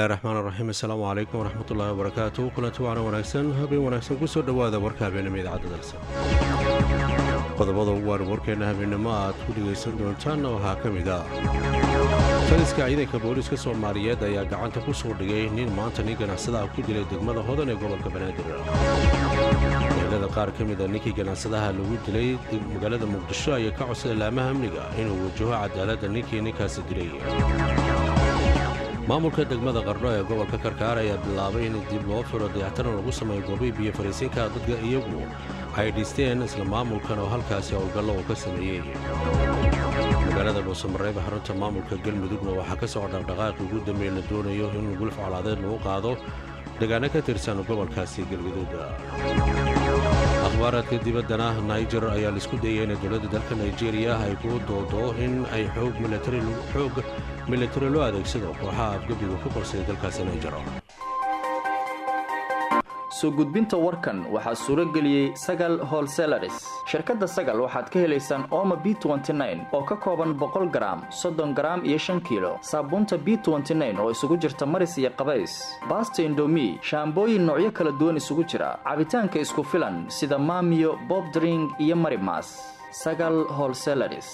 raxmaan raxiim assalaamu calaykum waraxmatullaahi wabarakaatu kulanti waana wanaagsan habeen wanaagsan ku soo dhowaada warka habeenimo idaacadda dalsa qodobada ugu waaran warkeenna habeennimo aad ku dhegaysan doontaanna waxaa ka mid ah taliska ciidanka booliiska soomaaliyeed ayaa gacanta ku soo dhigay nin maanta nin ganacsadaha ku dilay degmada hodan ee gobolka banaadir meelada qaar ka mida ninkii ganacsadaha lagu dilay magaalada muqdisho ayaa ka codsada laamaha amniga inuu wajaho cadaaladda ninkii ninkaasi dilay maamulka degmada qardho ee gobolka karkaar ayaa bilaabay in dib loo firo dayactaran lagu sameeyo goobii biyo fariisinka dadka iyagu ay dhisteen isla maamulkan oo halkaasi howlgallo uu ka sameeyey magaalada dhuusamareeba xarunta maamulka galmudugna waxaa ka socda dhaqdhaqaaqii ugu dambeey la doonayo in gulf colaadeed lagu qaado degaano ka tirsan gobolkaasi galgaduuda akhbaaraadka dibaddana naijer ayaa laisku dayay in dowladda dalka nigeriya ay ku doodo in ay xoog militari loo adeegsado kooxaha afgebiga ku qabsaday dalkaasi naijer soo gudbinta warkan waxaa suuro geliyey sagal holselaris shirkadda sagal waxaad ka helaysaan ooma b oo ka kooban boqol garaam soddon garaam iyo shan kiilo saabuunta b oo isugu jirta maris iyo qabays baasta indomi shaambooyin noocyo kala duwan isugu jira cabitaanka isku filan sida maamiyo bobdring iyo marimas sagal holselaris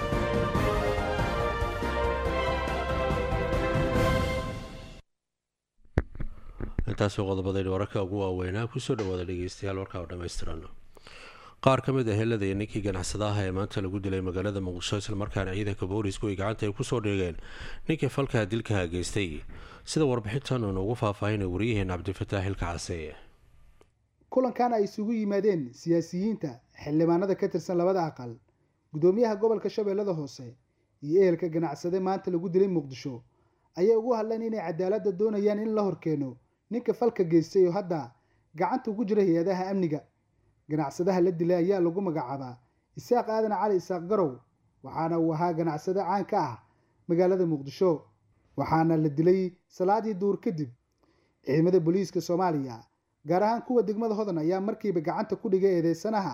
intaasoo qodobadaynu wararka ugu waaweynaa kusoo dhawaada dhegeystayaal warkaa oo dhammaystiran qaar ka mid ah helada iyo ninkii ganacsadaha ee maanta lagu dilay magaalada muqdisho islamarkaana ciidanka boolisku ay gacanta ay kusoo dhigeen ninkii falkaha dilkaha geystay sida warbixintan uu noogu faahfaahinay wariyaheen cabdifataax xilka case kulankan ay isugu yimaadeen siyaasiyiinta xildhibaanada ka tirsan labada aqal gudoomiyaha gobolka shabeellada hoose iyo ehelka ganacsade maanta lagu dilay muqdisho ayay ugu hadleen inay cadaaladda doonayaan in la horkeeno ninka falka geystay oo hadda gacanta ugu jira hay-adaha amniga ganacsadaha la dilay ayaa lagu magacaabaa isaaq aadan cali isaaq garow waxaana uu ahaa ganacsade caan ka ah magaalada muqdisho waxaana la dilay salaadii duur kadib ciidamada booliiska soomaaliya gaar ahaan kuwa degmada hodan ayaa markiiba gacanta ku dhigay eedeysanaha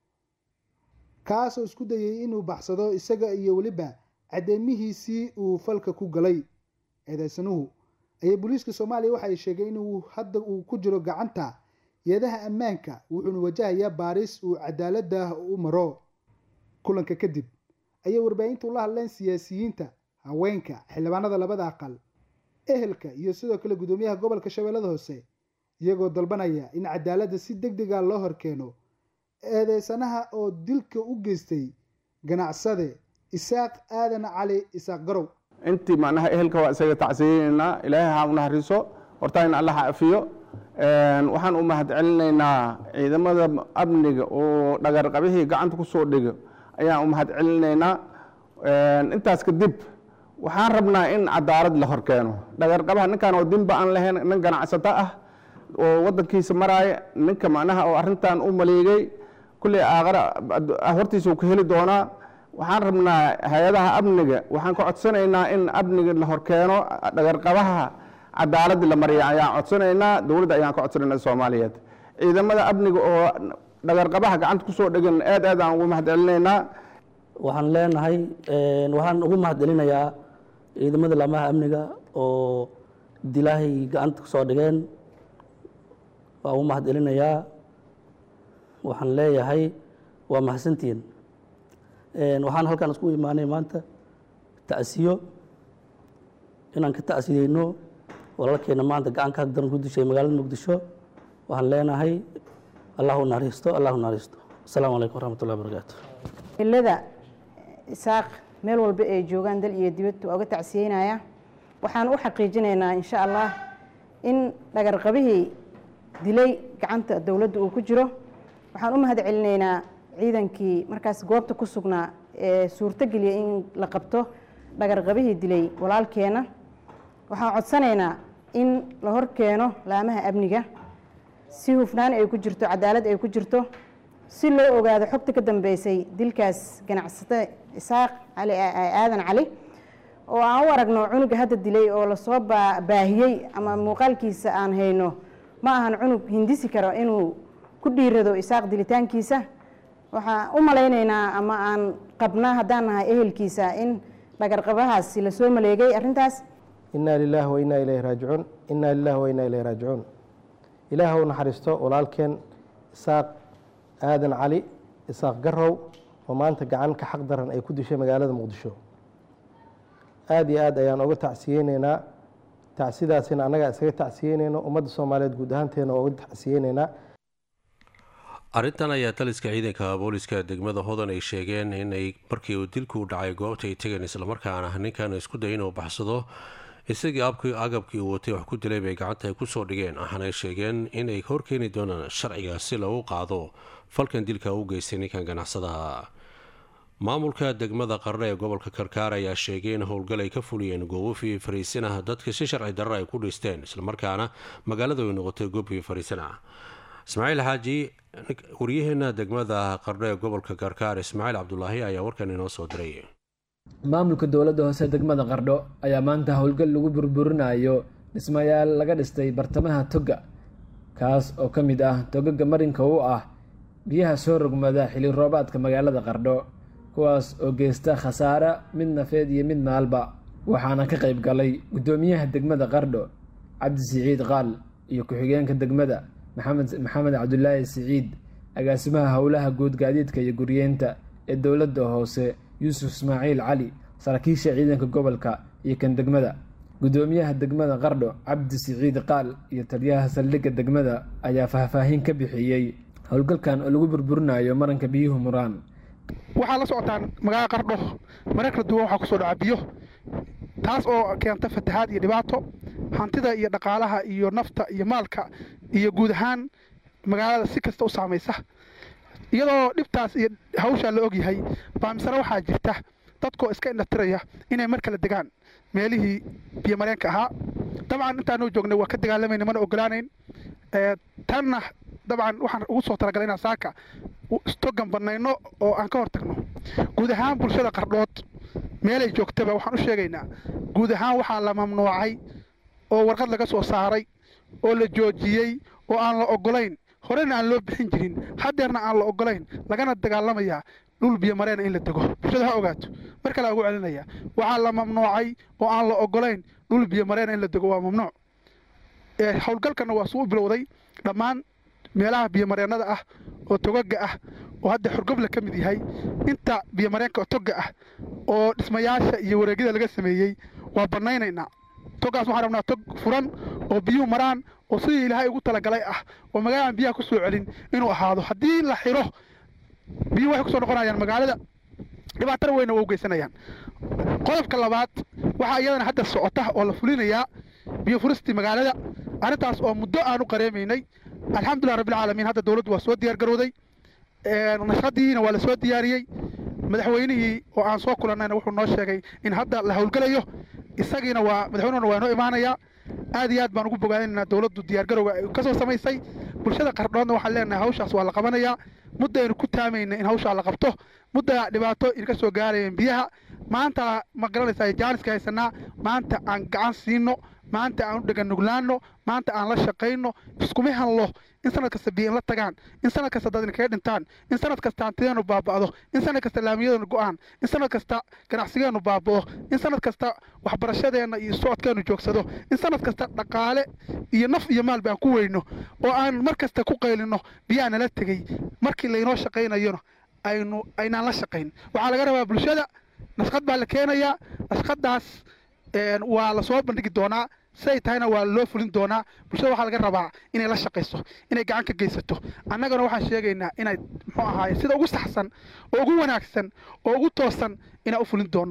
kaasoo isku dayay inuu baxsado isaga iyo weliba cadeymihiisii uu falka ku galay eedeysanuhu ayaa booliiska soomaaliya waxa ay sheegeen inuu hadda uu ku jiro gacanta yeedaha ammaanka wuxuuna wajahayaa baaris uu cadaaladda u maro kulanka kadib ayay warbaahinta ula hadleen siyaasiyiinta haweenka xildhibaanada labada aqal ehelka iyo sidoo kale gudoomiyaha gobolka shabeellada hoose iyagoo dalbanaya in cadaaladda si deg dega loo horkeeno eedeysanaha oo dilka u geystay ganacsade isaaq aadan cali isaaq garow intii macnaha ehelka waa isaga tacsiyeynaynaa ilaahay ha u naxariiso horta in alla ha afiyo waxaan u mahad celinaynaa ciidamada amniga oo dhagarqabihii gacanta ku soo dhigo ayaan u mahad celinaynaa intaas kadib waxaan rabnaa in cadaalad la horkeeno dhagarqabaha ninkan oo dinba aan lahayn nin ganacsato ah oo wadankiisa maraaya ninka macnaha oo arrintan u maleegay kulley aakhara hortiisa uu ka heli doonaa waxaan rabnaa hay-adaha amniga waxaan ka codsanaynaa in amniga la horkeeno dhagarqabaha cadaaladda la mariya ayaan codsanaynaa dowladda ayaan ka codsanaynaa soomaaliyeed ciidamada amniga oo dhagarqabaha gacanta kusoo dhegan aad aad aan ugu mahad celinaynaa waxaan leenahay waxaan ugu mahad celinayaa ciidamada laamaha amniga oo dilaahay gacanta kusoo dhigeen waan ugu mahad celinayaa waxaan leeyahay waa mahadsantihiin waxaan halkaan isku imaanay maanta tacsiyo inaan ka tacsiyeyno walaalkeena maanta gacanka daran ku dishay magaalada muqdisho waxaan leenahay allahu naxariisto allahu naxariisto asalaamu calaykum waraxmatullahi wabarakaatu ilada isaaq meel walba ay joogaan dal iyo dibad waa uga tacsiyeynaya waxaan u xaqiijinaynaa insha allah in dhagarqabihii dilay gacanta dowladda uu ku jiro waxaan u mahad celinaynaa ciidankii markaas goobta ku sugnaa ee suurtogeliya in la qabto dhagarqabihii dilay walaalkeena waxaan codsanaynaa in la hor keeno laamaha amniga si hufnaan ay ku jirto cadaalad ay ku jirto si loo ogaado xogta ka dambeysay dilkaas ganacsate isaaq cali aadan cali oo aan u aragno cunuga hadda dilay oo lasoo baahiyey ama muuqaalkiisa aan hayno ma ahan cunug hindisi karo inuu ku dhiirado isaaq dilitaankiisa waxaan u malaynaynaa ama aan qabnaa haddaan nahay ehelkiisa in dhagarqabahaasi lasoo maleegay arrintaas innaa lilaahi wa innaa ilayhi raajicuun innaa lilaahi wa innaa ilayhi raajicuun ilaah u naxariisto walaalkeen isaaq aadan cali isaaq garow oo maanta gacan ka xaq daran ay ku dishay magaalada muqdisho aada iyo aad ayaan uga tacsiyeyneynaa tacsidaasina annagaa isaga tacsiyeyneyno ummadda soomaaliyeed guud ahaanteena oo uga tacsiyeyneynaa arrintan ayaa taliska ciidanka booliska degmada hodan ay sheegeen inay markii uu dilku dhacay goobta ay tegeen islamarkaana ninkan isku day inuu baxsado isagii abkii agabkii uu watay wax ku dilay bay gacanta ay kusoo dhigeen waxaanay sheegeen inay horkeeni doonaan sharciga si lagu qaado falkan dilka u geystay ninkan ganacsadaha maamulka degmada qarne ee gobolka karkaar ayaa sheegay in howlgal ay ka fuliyeen goobofii fariisinah dadka si sharci darra ay ku dhisteen islamarkaana magaaladu ay noqotay goobkii fariisinah ismaaciil xaaji waryaheena degmada qarne ee gobolka karkaar ismaaciil cabdulaahi ayaa warkan inoo soo diray maamulka dowladda hoose degmada qardho ayaa maanta howlgal lagu burburinayo dhismayaal laga dhistay bartamaha toga kaas oo ka mid ah togaga marinka u ah biyaha soo rogmada xili roobaadka magaalada qardho kuwaas oo geysta khasaare mid nafeed iyo mid maalba waxaana ka qayb galay guddoomiyaha degmada qardho cabdi siciid qaal iyo ku-xigeenka degmada maxamed maxamed cabdulaahi siciid agaasimaha howlaha guud gaadiidka iyo guryeenta ee dowladda hoose yuusuf ismaaciil cali saraakiisha ciidanka gobolka iyo kan degmada guddoomiyaha degmada qardho cabdi siciid qaal iyo taliyaha saldhigga degmada ayaa faahfaahin ka bixiyey howlgalkan oo lagu burburinayo maranka biyuhu muraan waxaa la socotaan magaalada qardho marar kala duwan waxaa kusoo dhaca biyo taas oo keenta fatahaad iyo dhibaato hantida iyo dhaqaalaha iyo nafta iyo maalka iyo guud ahaan magaalada si kasta u saamaysa iyadoo dhibtaas iyo hawshaa la ogyahay baa misena waxaa jirta dadkoo iska indhatiraya inay mar kale degaan meelihii biyomareenka ahaa dabcan intaanu joognay waa ka dagaalamayna mana ogolaanayn tanna dabcan waxaan ugu soo talagalay inaan saaka istogan bannayno oo aan ka hor tagno guud ahaan bulshada qardhood meelay joogtaba waxaan u sheegaynaa guud ahaan waxaa la mamnuucay oo warqad laga soo saaray oo la joojiyey oo aan la ogolayn horena aan loo bixin jirin haddeerna aan la ogolayn lagana dagaalamayaa dhul biyomareena in la dego bulshada ha ogaato mar kale ugu celinaya waxaa la mamnuucay oo aan la ogolayn dhul biyomareena in la dego waa mamnuuc howlgalkana waa suu bilowday dhammaan meelaha biyomareennada ah oo togaga ah oo hadda xorgobla ka mid yahay inta biyomareenka toga ah oo dhismayaasha iyo wareegyada laga sameeyey waa bannaynaynaa togaas waxaan rabnaa tog furan oo biyuhu maraan oo sidii ilaahay ugu talagalay ah oo magaalaan biyaha ku soo celin inuu ahaado haddii la xiro biyuhu waxay kusoo noqonayaan magaalada dhibaatana weyna waa u geysanayaan qodobka labaad waxaa iyadana hadda socota oo la fulinayaa biyo furistii magaalada arrintaas oo muddo aan u qareemaynay alxamdulilah rabbilcaalamiin hadda dowladdu waa soo diyaar garowday nashadiina waa la soo diyaariyey madaxweynihii oo aan soo kulannayna wuxuu noo sheegay in hadda la howlgelayo isagiina waa madaxweynuhuna waa noo imaanayaa aad iyo aad baan ugu bogaadinaynaa dowladdu diyaargarowga ay ka soo samaysay bulshada qardhoodna waxaan leenahay hawshaas waa la qabanayaa muddaynu ku taamayna in hawshaa la qabto mudda dhibaato idinka soo gaarayeen biyaha maanta ma garanaysaa jaaniska haysanaa maanta aan gacan siino maanta aan u dheganuglaano maanta aan la shaqayno iskuma hanlo in sanad kasta biyo in la tagaan in sanad kasta dad inkaga dhintaan in sanad kasta hantideenu baaba'do in sanad kasta laamiyadeenu go'aan in sanad kasta ganacsigeenu baaba'o in sanad kasta waxbarashadeenna iyo socodkeenu joogsado in sanad kasta dhaqaale iyo naf iyo maalba aan ku weyno oo aan mar kasta ku qaylino biyaha nala tegey markii laynoo shaqaynayona aynu aynaan la shaqayn waxaa laga rabaa bulshada nashqad baa la keenayaa nashqadaas waa la soo bandhigi doonaa siday tahayna waa loo fulin doonaa bulshada waxaa laga rabaa inay la shaqayso inay gacan ka geysato annagana waxaan sheegaynaa inay muxuu ahaaye sida ugu saxsan oo ugu wanaagsan oo ugu toosan inaan u fulin doono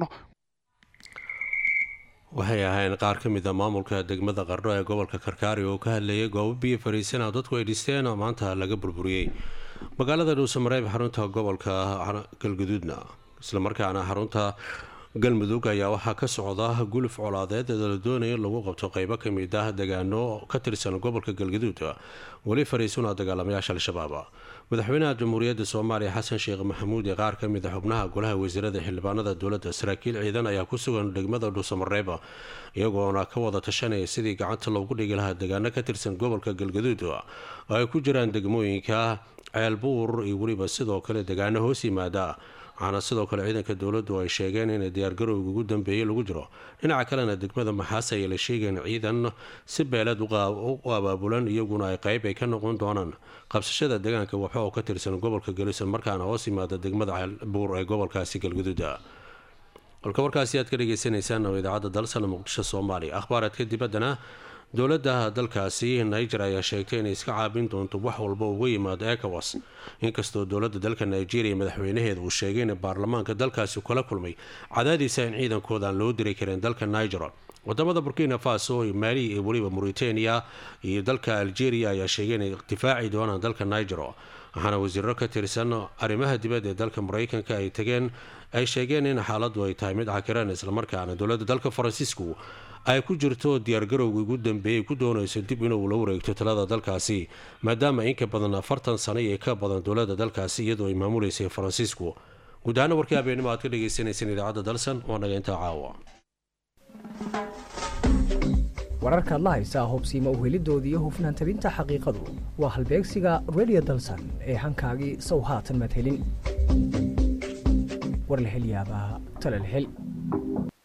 waxay ahayn qaar ka mid a maamulka degmada qardho ee gobolka karkaari oo ka hadlayay goobo biyo fariisana dadku ay dhisteen oo maanta laga burburiyey magaalada dhuusamareeb xarunta gobolka galguduudna islamarkaana xarunta galmudug ayaa waxaa ka socda guluf colaadeed ee la doonaya in lagu qabto qeybo ka mid ah degaano ka tirsan gobolka galgaduud weli fariisuna dagaalamayaasha al-shabaab madaxweynaha jamhuuriyadda soomaaliya xasan sheekh maxamuud ee qaar ka mid a xubnaha golaha wasiirada xildhibaanada dowladda saraakiil ciidan ayaa ku sugan degmada dhuusamareeba iyagoona ka wada tashanaya sidii gacanta loogu dhigi lahaa deegaano ka tirsan gobolka galgaduud oo ay ku jiraan degmooyinka ceelbuur iyo weliba sidoo kale deegaano hoos yimaada waxaana sidoo kale ciidanka dowladdu ay sheegeen in diyaargarowga ugu dambeeyey lagu jiro dhinaca kalena degmada maxaas ayay la sheegeen ciidan si beeleed u abaabulan iyaguna ay qayb ay ka noqon doonaan qabsashada deegaanka waxo oo ka tirsan gobolka galisan markaana hoos yimaada degmada ceelbuur ee gobolkaasi galgaduuda kolka warkaasi aad ka dhageysaneysaan oo idaacadda dalsana muqdisho soomaaliya akhbaaraadka dibaddana dowladda dalkaasi niger ayaa sheegtay inay iska caabin doonto wax walba uga yimaado ecowas inkastoo dowladda dalka nigeria madaxweynaheeda uu sheegay in baarlamaanka dalkaasi kala kulmay cadaadiisa in ciidankooda aan loo diri karin dalka niger wadamada burkina faso mali iyo weliba mauritania iyo dalka algeria ayaa sheegay inay difaaci doonaan dalka niger waxaana wasiiro ka tirsan arrimaha dibadda ee dalka mareykanka ay tageen ay sheegeen in xaaladdu ay tahay mid cakiran islamarkaana dowladda dalka faransiisku ay ku jirto diyaargarowga ugu dambeeyay ku doonayso dib inuu la wareegto talada dalkaasi maadaama inka badan afartan sano iyo ka badan dowladda dalkaasi iyadoo ay maamuleysay faransiisku guud ahaana warkii habeenimo aad ka dhagaysanayseen idaacadda dalsan waa naga intaa caawa wararkaad la haysaa hubsiima uhelidoodii iyo hufnaan tabinta xaqiiqadu waa halbeegsiga redio dalsan ee hankaagii sow haatan maad helin war la hel yaabaa tale la hel